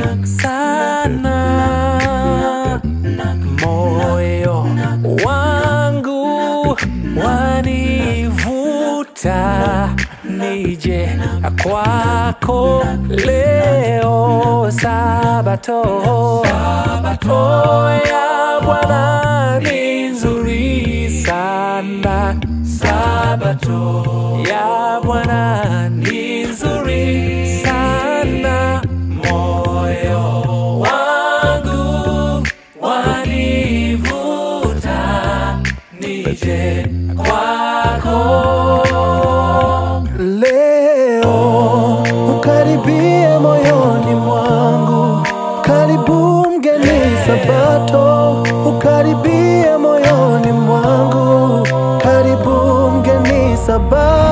sana moyo wangu wanivuta nije kwako leo sabato sabato ya bwana ni nzuri sana sabato ya bwana ni nzuri sana moyo wangu wanivuta nije kwako Leo ukaribie moyoni mwangu, karibu mgeni Sabato, ukaribie moyoni mwangu, karibu mgeni Sabato.